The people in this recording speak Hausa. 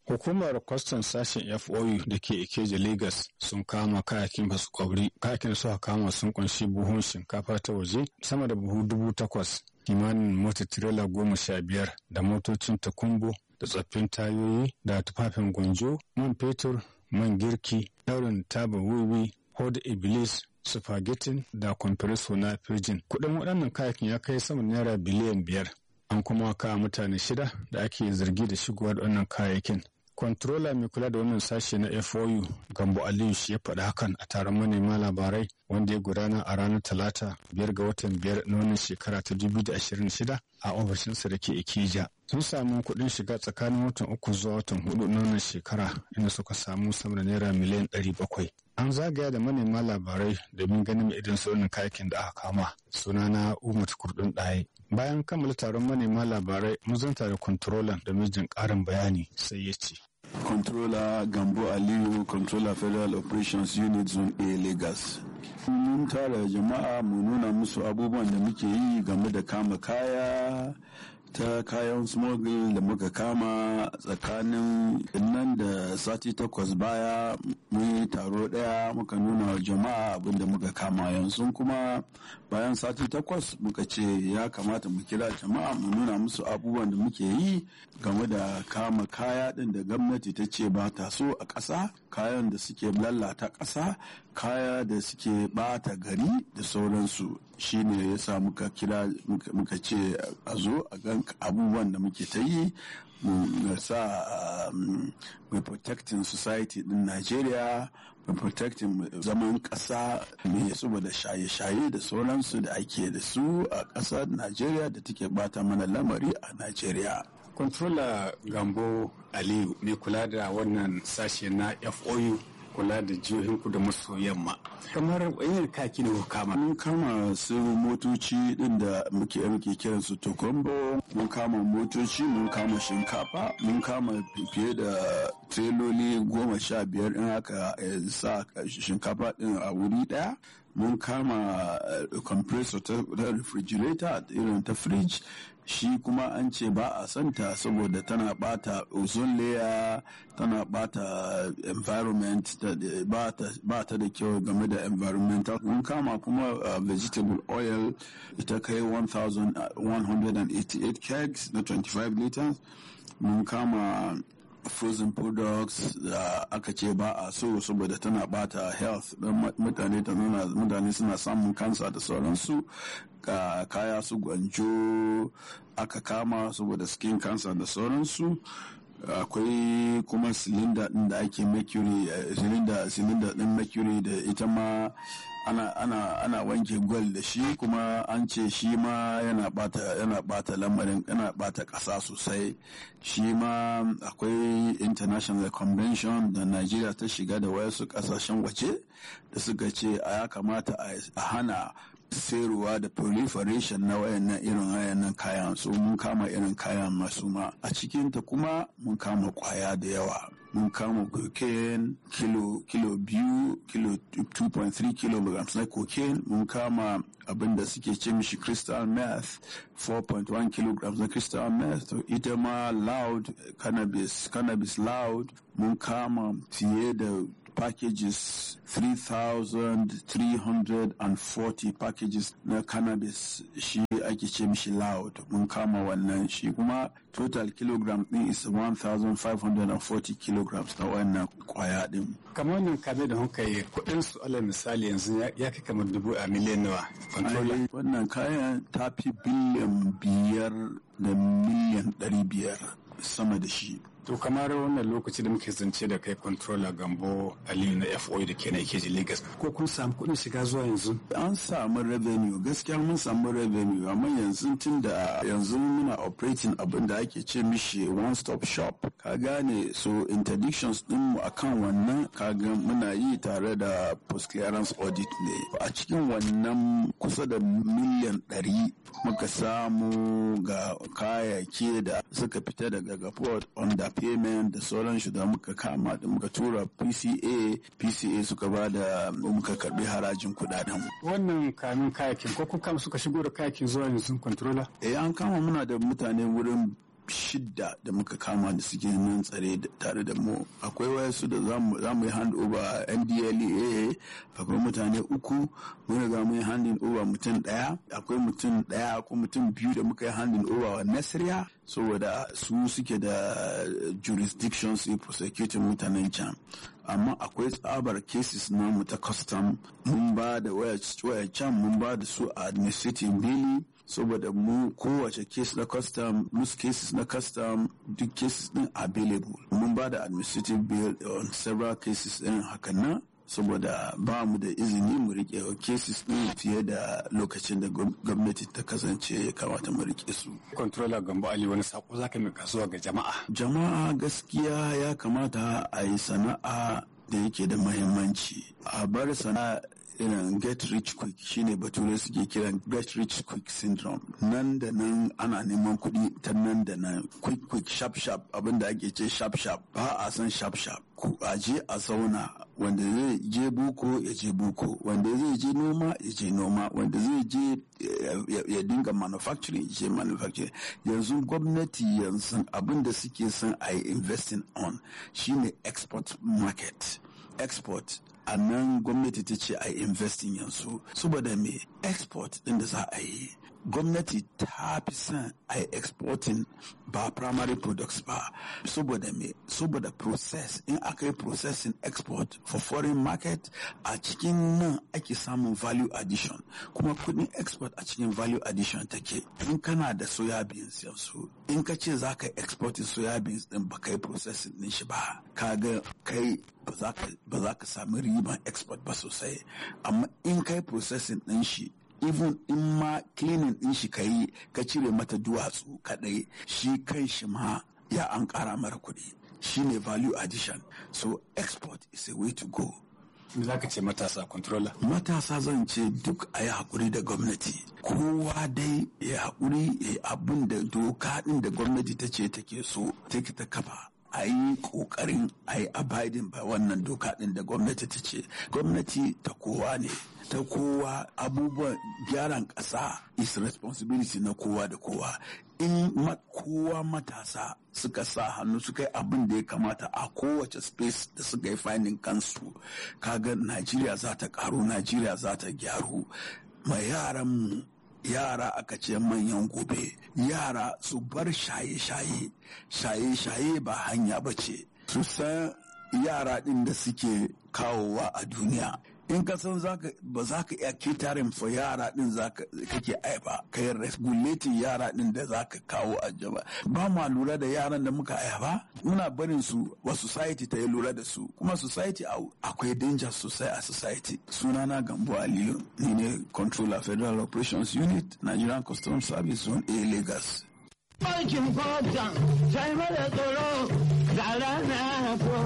Hukumar kwastan sashen FOU da ke Ikeja Lagos sun kama kayakin basu kwabri. Kayakin suka kama sun kunshi buhun shinkafa ta waje sama da buhu dubu takwas, kimanin mota tirela goma sha biyar da motocin takumbo da tsaffin tayoyi da tufafin gwanjo, man fetur, man girki, daurin taba wiwi, hoda iblis, spaghetti da compressor na firjin. Kuɗin waɗannan kayakin ya kai sama naira biliyan biyar. An kuma kawo mutane shida da ake zargi da shigowa da wannan kayayyakin. Controller mai kula da wannan sashe na FOU Gambo Aliyu shi ya faɗi hakan a taron manema labarai wanda ya gudana a ranar Talata biyar ga watan biyar na wannan shekara ta 2026 a ofishinsa da ke Ikija. Sun samu kuɗin shiga tsakanin watan uku zuwa watan hudu na wannan shekara inda suka samu sama da naira miliyan ɗari bakwai. An zagaya da manema labarai domin ganin idan sauran kayakin da aka kama. Sunana Umar Kurdun Ɗaye. Bayan kammala taron manema labarai mun zanta da controller da mijin ƙarin bayani sai ya ce. Controller Gambo Aliyu, Controller Federal Operations Unit Zone A Lagos. Mun tara jama'a mu nuna musu abubuwan da muke yi game da kama kaya ta kayan smuggle da muka kama tsakanin nan da sati takwas baya mun yi taro daya muka nuna wa jama'a abin da muka kama yanzu kuma bayan sati takwas muka ce ya kamata mu kira jama'a mu nuna musu abubuwan da muke yi game da kama kaya din da gwamnati ta ce ba ta so a ƙasa kayan da suke lalata ƙasa kaya da suke bata gari da sauransu shine ya sa muka kira muka ce a zo a gan abubuwan da muke ta yi mu sa mai protecting society din Najeriya mai protecting zaman ƙasa mai saboda shaye-shaye da sauransu da ake da su a ƙasar Najeriya da take bata mana lamari a Najeriya. Controller Gambo Aliyu mai kula da wannan sashe na FOU kula da jihohin kudu maso yamma kamar wani kaki ne kama mun kama su motoci din da muke muke kiran su tokombo mun kama motoci mun kama shinkafa mun kama fiye da treloli goma sha biyar in aka sa shinkafa din a wuri daya mun kama compressor ta refrigerator irin ta fridge shi kuma an ce ba a santa saboda tana bata ozone layer tana bata environment ba ta da kyau game da environmental mun kama kuma uh, vegetable oil ita kai 1188 kegs na 25 liters mun kama frozen products da aka ce ba a so saboda tana bata health don mutane mutane suna samun kansa da sauransu ka kaya su gwanjo aka kama saboda skin cancer da sauransu akwai kuma silinda din da ake mercury silinda silinda din mercury da ita ma ana ana ana wanke gwal da shi kuma an ce shi ma yana bata yana bata lamarin yana bata kasa sosai shi ma akwai international convention da Najeriya ta shiga da wasu kasashen waje da suka ce a ya kamata a hana sayarwa da proliferation na wayannan irin wayannan kayan so mun kama irin kayan masu ma a cikinta kuma mun kama kwaya da yawa mun kama cocaine kilo kilo biyu kilo 2.3 kilograms na cocaine mun kama abin da suke ce mishi crystal meth 4.1 kilograms na crystal meth ita ma loud cannabis cannabis loud mun kama fiye da packages 3,340 packages na cannabis shi ake ce mishi loud mun kama wannan shi kuma total kilogram din is 1,540 kilograms na wannan kwaya din kamar wannan kame da kuka yi kudin su alal misali yanzu ya kai kamar dubu a miliyan nawa wannan kayan ta fi biliyan biyar da miliyan ɗari biyar sama da shi To kamar wannan lokaci da muke zance da kai controller Gambo Aliyu na FOI da ke na Ikeji Lagos ko kun samu kuɗin shiga zuwa yanzu? An samu revenue gaskiya mun samu revenue amma yanzu tun da yanzu muna operating abin da ake ce mishi one stop shop ka gane so interdictions din mu akan wannan kaga muna yi tare da post clearance audit ne a cikin wannan kusa da miliyan ɗari muka samu ga kayayyaki da suka fita daga gaport on the payment da sauran shi da muka kama da muka tura PCA PCA suka ba da muka karbi harajin kudaden wannan kamin kayakin ko kun kama suka shigo da kayakin zuwa yanzu controller eh an kama muna da mutane wurin shidda da muka kama da suke nan tsare tare da mu akwai wayansu da za mu yi hand over ndlea akwai mutane uku mun riga mun yi handing over mutum daya akwai mutum daya ko mutum biyu da muka yi handing over wa nasiriya saboda su suke da jurisdiction su prosecuting mutanen can amma akwai tsabar cases namu ta custom mun ba da waya can mun ba da su a administrative bili saboda mu kowace case na custom musu cases na custom duk cases din available mun ba da administrative bill on several cases din hakan nan saboda ba mu da izini mu rike cases din fiye da lokacin da gwamnati ta kasance ya kamata mu rike su. Controller Gambo Ali wani sako zaka mai kasuwa ga jama'a. Jama'a gaskiya ya kamata a yi sana'a da yake da mahimmanci. A bar sana'a irin get rich quick shine bature suke kiran get rich quick syndrome nan da nan ana neman kuɗi ta nan da nan quick quick sharp sharp abinda ake ce sharp sharp ba a san sharp sharp ku aje a zauna wanda zai je buko ya je buko wanda zai je noma ya je noma wanda zai je ya dinga manufacturing ya je manufacturing yanzu gwamnati yanzu abinda suke son a yi investing on shine export market export a nan gwamnati ta ce a investing yanzu saboda me export din da za a yi gwamnati ta fi son a exporting ba primary products ba saboda me saboda process in aka yi processing export for foreign market a cikin nan ake samun value addition kuma kudin export a cikin value addition take in kana da soya beans yanzu in ka ce za ka exporting soya beans din ba ka yi processing din shi ba kaga kai ba za ka sami riban export ba sosai amma in kai processing din shi even in ma cleaning din shi ka yi ka cire mata duwatsu kadai shi kan shi ma ya an kara mara kuɗi shi ne value addition so export is a way to go za ka ce matasa controller matasa zan ce duk a yi haƙuri da gwamnati kowa dai ya haƙuri ya abin da doka ɗin da gwamnati ta ce take so take ta kafa a yi ƙoƙarin a yi abiding ba wannan doka ɗin da gwamnati ta ce gwamnati ta kowa ne ta kowa abubuwan gyaran ƙasa is responsibility na kowa da kowa in kowa matasa suka sa hannu suka yi abin da ya kamata a kowace space da suka yi finding kansu kaga najeriya za ta karu najeriya za ta gyaru ma yaran mu yara aka ce manyan gobe yara su bar shaye-shaye shaye-shaye ba hanya ba ce su san yara ɗin da suke kawowa a duniya in ka san ba za ka iya catering for yara din kake aiba ka yi regulating yara din da za ka kawo a jaba ba ma lura da yaran da muka aiba muna barin su wa society ta yi lura da su kuma society akwai danger sosai a society sunana gambo aliyu ni ne controller federal operations unit nigerian customs service zone a lagos Aikin kwatan sai mara tsoro ga rana